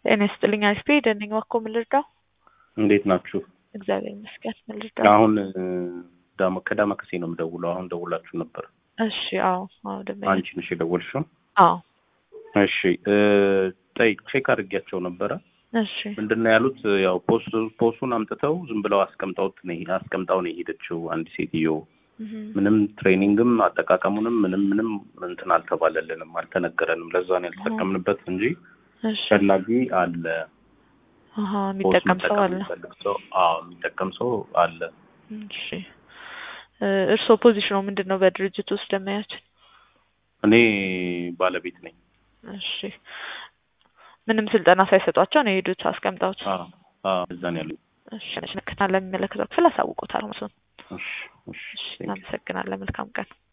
ጤና ይስጥልኝ አይስፔ ደነኝ ዋኮ ምን ልርዳው? እንዴት ናችሁ? እግዚአብሔር ይመስገን ምን ልርዳው? አሁን ዳማ ከዳማ ከሴ ነው የምደውለው። አሁን ደውላችሁ ነበር። እሺ አዎ አዎ ደመ አንቺ ነሽ የደወልሽው? አዎ እሺ ጠይ ቼክ አድርጊያቸው ነበረ። እሺ ምንድን ነው ያሉት? ያው ፖስት ፖስቱን አምጥተው ዝም ብለው አስቀምጠውት ነው አስቀምጣው ነው የሄደችው አንድ ሴትዮ። እህም፣ ምንም ትሬኒንግም አጠቃቀሙንም ምንም ምንም እንትን አልተባለልንም፣ አልተነገረንም። ለዛ ነው ያልተጠቀምንበት እንጂ እሺ ፈላጊ አለ አሀ ፖስት የሚጠቀም ሰው መጠቀም አለ። የሚፈልግ ሰው አዎ የሚጠቀም ሰው አለ። እሺ እ እርስዎ ፖዚሽኑ ምንድን ነው በድርጅት ውስጥ ደመያችን? እኔ ባለቤት ነኝ። እሺ ምንም ስልጠና ሳይሰጧቸው ነው የሄዱት አስቀምጠውት? አዎ አዎ እዛ ነው ያሉት። እሺ ለሚመለከተው ክፍል አሳውቆታል። እሱን እሺ እሺ እሺ እናመሰግናለን። መልካም ቀን